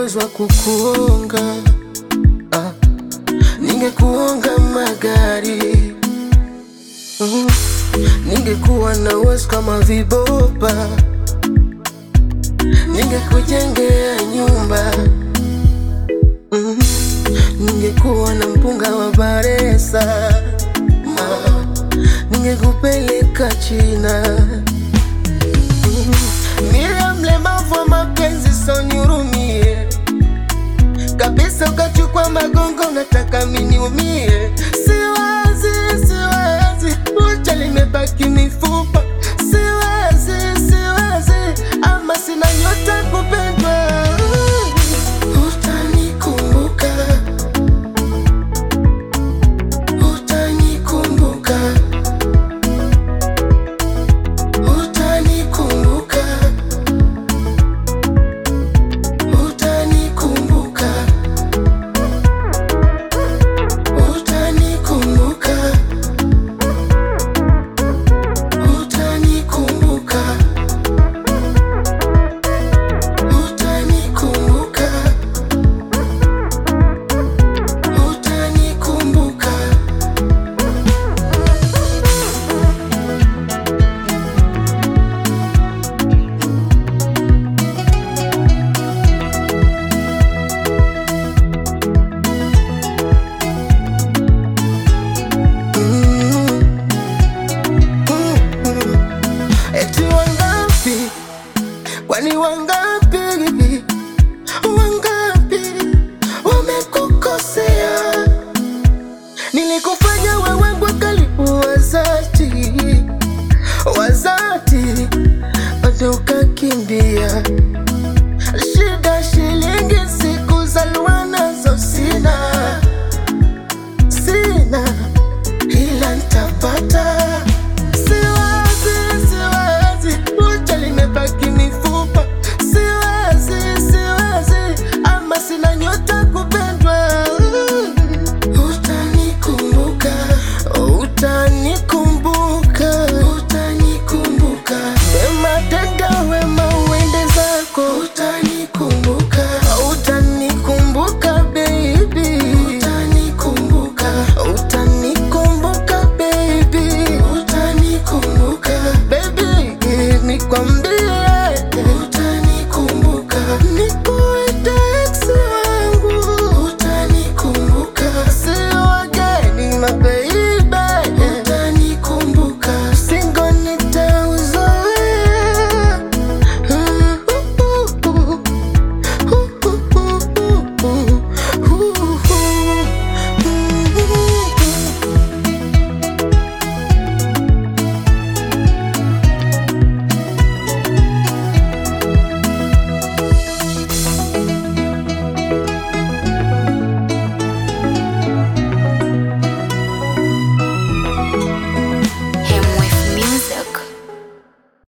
uwezo wa kukuonga ah, ningekuonga magari mm, ningekuwa na uwezo kama vibopa, ningekujengea nyumba mm, ningekuwa na mpunga wa Baresa ah, ningekupeleka China mm, mila mlemavu wa mapenzi sonihurumie kabisa, ukachukua magongo, unataka miniumie. Siwezi, siwezi, ucha limebaki mifupa. Siwezi, siwezi, ama sina nyota kupendwa. Utanikumbuka, utanikumbuka, utanikumbuka, utanikumbuka, utanikumbuka, utanikumbuka, utanikumbuka, utanikumbuka. Eti wangapi? Kwani wangapi? Wangapi wamekukosea? Nilikufanya wewe kwa karibu wazati wazati, bado ukakimbia. Shida shilingi siku za nazo sina sina, ila ntapata Siwezi, siwezi, ucha limebaki mifupa. Siwezi, siwezi, ama sina nyota kupendwa. Utanikumbuka, utanikumbuka, utanikumbuka. Wema tenda wema uende zako. Utanikumbuka, utanikumbuka baby. Utanikumbuka, utanikumbuka baby. Utanikumbuka baby, nikwambie